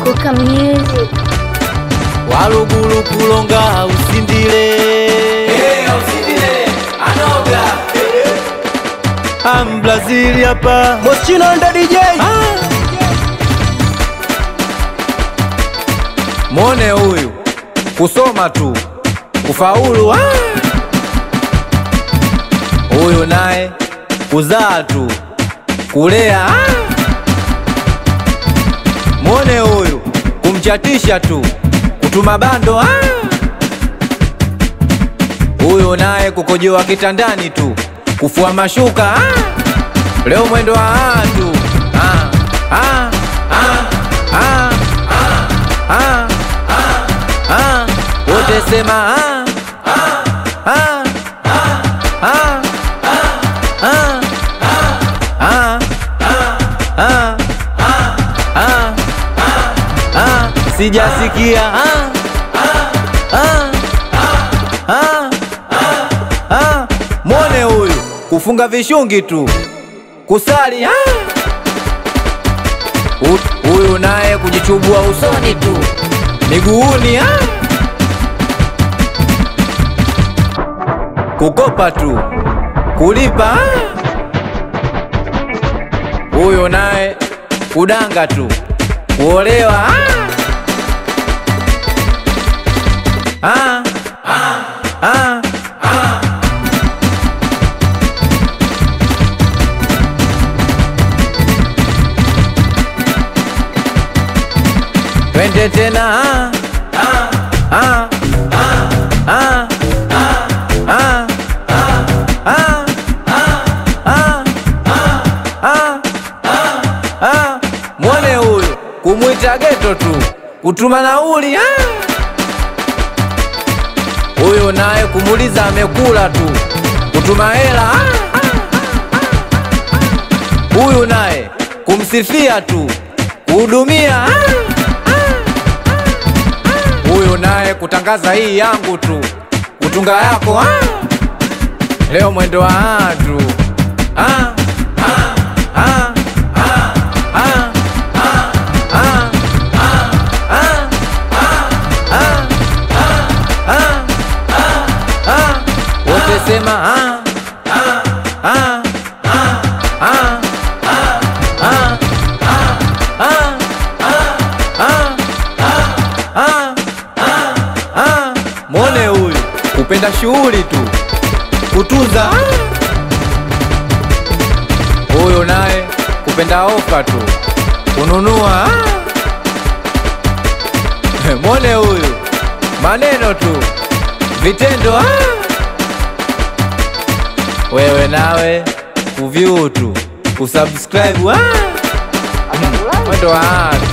Kuka Music. walugulu kulonga usindile ambrazili hapa Moschino ndo DJ mone huyu kusoma tu kufaulu ah! huyu naye kuzaa tu kulea ah! mwone huyu kumchatisha tu kutuma bando ah! huyu naye kukojoa kitandani tu kufua mashuka ah! leo mwendo wa ah tu ah! Ah! Ah! Ah! Ah! Ah! wote sema ah! Ah! Ah! Ah! Ah! Ah! Ah! Ah! Ah! sijasikia ah! Ah! Ah! Ah! mwone huyu kufunga vishungi tu kusali ah! Hu- huyu naye kujichubua usoni tu miguuni ah! kukopa tu kulipa ah! huyu naye kudanga tu kuolewa ah! Ah! Ah! Ah! twende tena ah! Ah! Ah! Ah! Ah! Ah! Ah! Ah! Ah! Ah! mwone huyu kumwita geto tu kutuma nauli ah! huyu naye kumuuliza amekula tu kutuma hela ah! huyu naye kumsifia tu kuhudumia ah! huyu naye kutangaza hii yangu tu kutunga yako ah! leo mwendo wa ah tu ah! Ah! Ah! Ah! Ah! Ah! Ah! Ah! Ah! Ah! Ah! wote sema ah! Ah! Ah! Ah! Ah! Ah! Ah! Ah! Ah! Ah! mwone huyu kupenda shughuli tu kutunza huyu naye kupenda ofa tu kununua mwone huyu maneno tu vitendo ah! wewe nawe kuvyu tu kusubscribe ah! mwendo wa ah!